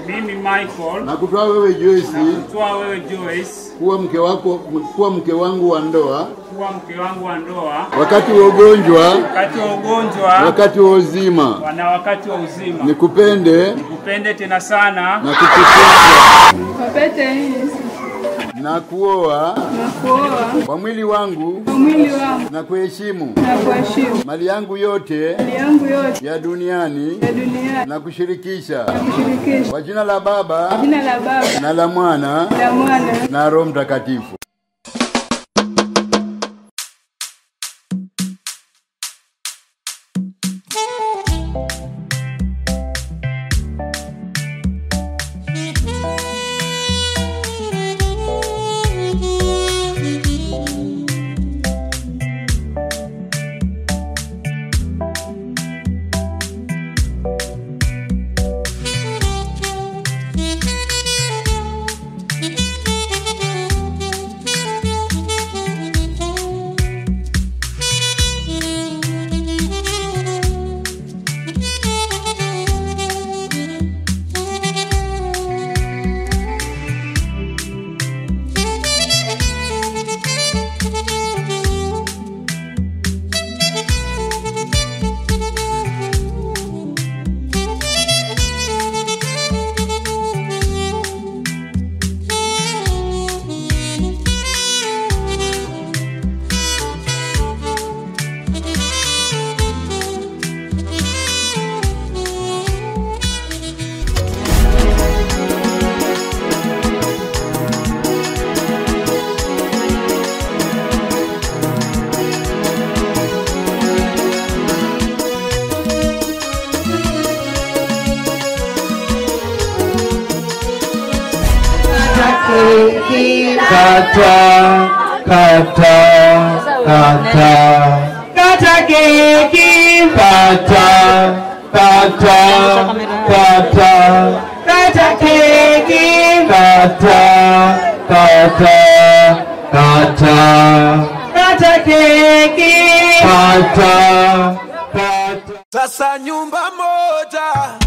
mimi Michael na kutoa wewe Joyce toa wewe Joyce kuwa mke wako kuwa mke wangu wa ndoa kuwa mke wangu wa ndoa wakati wa ugonjwa, wakati wa ugonjwa wakati wa uzima, na wakati wa uzima. nikupende Nikupende tena sana na kukutunza Kwa pete hii na kuoa na kuoa kwa mwili wangu kwa mwili wangu na kuheshimu na kuheshimu mali yangu yote mali yangu yote ya duniani ya duniani na kushirikisha kushirikisha kwa jina la Baba jina la Baba na la Mwana la Mwana na Roho Mtakatifu. Kata, kata, kata, kata keki, kata, kata, kata, kata keki, kata, kata, kata, kata keki, kata, kata. Sasa nyumba moja